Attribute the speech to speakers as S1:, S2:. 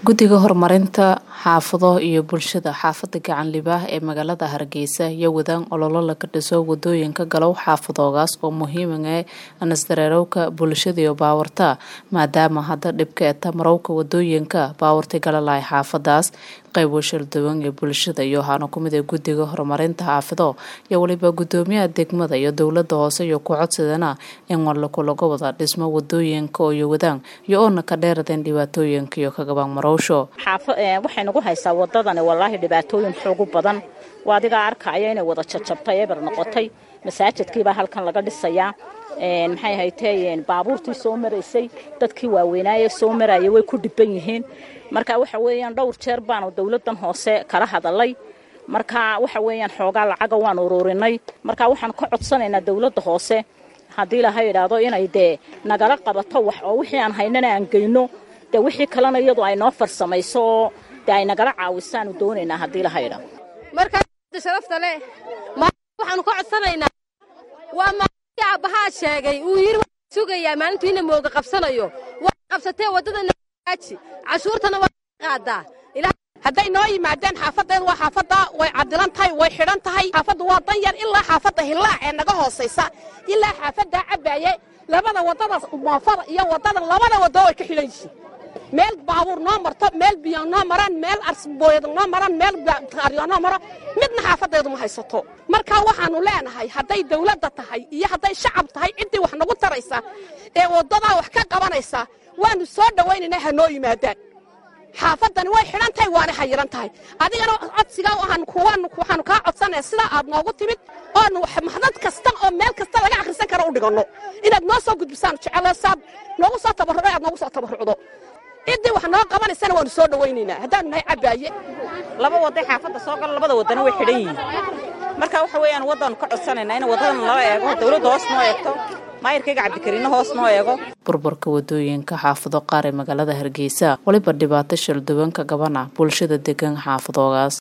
S1: guddiga horumarinta xaafado iyo bulshada xaafada gacan libaah ee magaalada hargeysa iyo wadaan ololo laga dhiso wadooyinka galow xaafadoogaas oo muhiimae anasdareerowka bulshada iyo baawarta maadaama hadda dhibka ee tamarowka wadooyinka baawarta galalahay xaafadaas qaybo shalduwan ee bulshada iyo waxaana kumid ee guddiga horumarinta xaafido iyo weliba gudoomiyaha degmada iyo dowlada hoose iyo ku codsadana in warlakulaga wada dhismo wadooyinka iyo wadaan iyo oona ka dheeradeen dhibaatooyinka iyo kagabaan marowsho
S2: waxay nagu haysaa wadadani walaahi dhibaatooyin xoogu badan waa adigaa arkaya inay wada jajabtay eber noqotay masaajidkiibaa halkan laga dhisayaa maxay haytee baabuurtii soo maraysay dadkii waaweynaaye soo maraya way ku dhiban yihiin marka waxa weeyaan dhowr jeer baanu dowladan hoose kala hadalay marka waxa weeyaan xoogaa lacaga waan ururinay marka waxaan ka codsanaynaa dowladda hoose haddii laha idhaahdo inay dee nagala qabato wax oo wixii aan haynana aan geyno dee wixii kalena iyadu ay noo farsamayso oo dee ay nagala caawisaanu doonaynaa haddii laha idhaahdo
S3: markaa sharafta leh waxaanu ka codsanaynaa waa maalintii aabbahaa sheegay uu yidhi waxaan sugayaa maalintuu ina mooga qabsanayo waa qabsatee waddadana hagaaji cashuurtana waa qaadaa
S4: hadday noo yimaadeen xaafaddeedu waa xaafadda way cadilan tahay way xidhan tahay xaafaddu waa dan yar ilaa xaafadda hillaac ee naga hoosaysa ilaa xaafaddaa cabbaaye labada waddada moofada iyo waddada labada waddo way ka xidhan yihiin meel baabuur noo marto meel biyo noo maraan meel arsbooyad noo maraan meel qaaryo noo maro midna xaafaddeedu ma haysato marka waxaannu leenahay hadday dawladda tahay iyo hadday shacab tahay ciddii wax nagu taraysa ee waddadaa wax ka qabanaysa waannu soo dhowaynaynaa ha noo yimaadaan xaafaddani way xidhan tahay waana xayiran tahay adigana codsigaa waxaanu kaa codsanaya sidaa aad noogu timid oonu maxdad kasta oo meel kasta laga akhrisan karo u dhiganno inaad noo soo gudbisaanu jecelo saad noogu soo tabarruco aad noogu soo tabarrucdo ciddii wax noo qabanaysana waanu soo dhowaynaynaa haddaanu nahay cabbaaye
S2: laba wadday xaafadda soo galo labada waddana way xidhan yihiin marka waxa weeyaan waddaanu ka codsanaynaa in waddadan lala eego dawladda hoos noo eegto maayirkayga cabdikariinno hoos noo eego
S1: burburka wadooyinka xaafado qaar ee magaalada hargeysa weliba dhibaato shalduwanka gabana bulshada degan xaafadoogaas